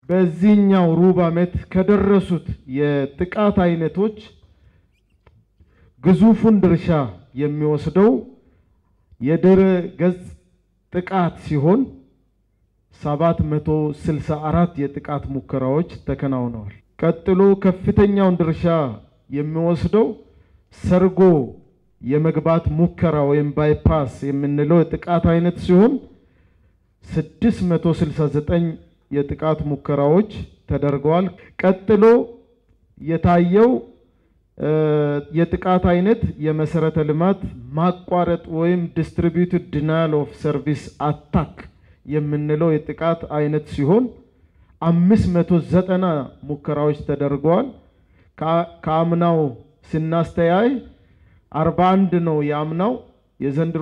በዚህኛው ሩብ ዓመት ከደረሱት የጥቃት አይነቶች ግዙፉን ድርሻ የሚወስደው የድረ ገጽ ጥቃት ሲሆን 764 የጥቃት ሙከራዎች ተከናውነዋል። ቀጥሎ ከፍተኛውን ድርሻ የሚወስደው ሰርጎ የመግባት ሙከራ ወይም ባይፓስ የምንለው የጥቃት አይነት ሲሆን 669 የጥቃት ሙከራዎች ተደርገዋል። ቀጥሎ የታየው የጥቃት አይነት የመሰረተ ልማት ማቋረጥ ወይም ዲስትሪቢዩትድ ዲናያል ኦፍ ሰርቪስ አታክ የምንለው የጥቃት አይነት ሲሆን 590 ሙከራዎች ተደርገዋል። ከአምናው ስናስተያይ 41 ነው የአምናው፣ የዘንድሮ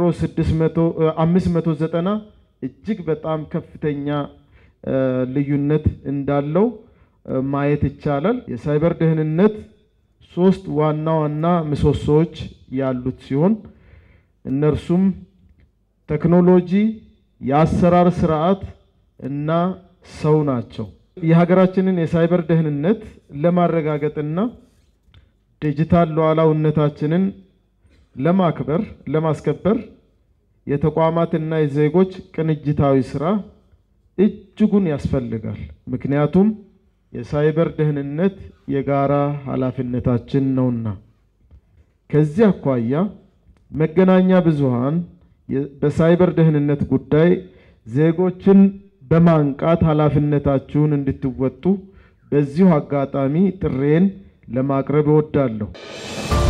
590 እጅግ በጣም ከፍተኛ ልዩነት እንዳለው ማየት ይቻላል። የሳይበር ደህንነት ሶስት ዋና ዋና ምሰሶዎች ያሉት ሲሆን እነርሱም ቴክኖሎጂ፣ የአሰራር ስርዓት እና ሰው ናቸው። የሀገራችንን የሳይበር ደህንነት ለማረጋገጥና ዲጂታል ሉዓላዊነታችንን ለማክበር ለማስከበር የተቋማትና የዜጎች ቅንጅታዊ ስራ እጅጉን ያስፈልጋል። ምክንያቱም የሳይበር ደህንነት የጋራ ኃላፊነታችን ነውና። ከዚህ አኳያ መገናኛ ብዙሃን በሳይበር ደህንነት ጉዳይ ዜጎችን በማንቃት ኃላፊነታችሁን እንድትወጡ በዚሁ አጋጣሚ ጥሬን ለማቅረብ እወዳለሁ።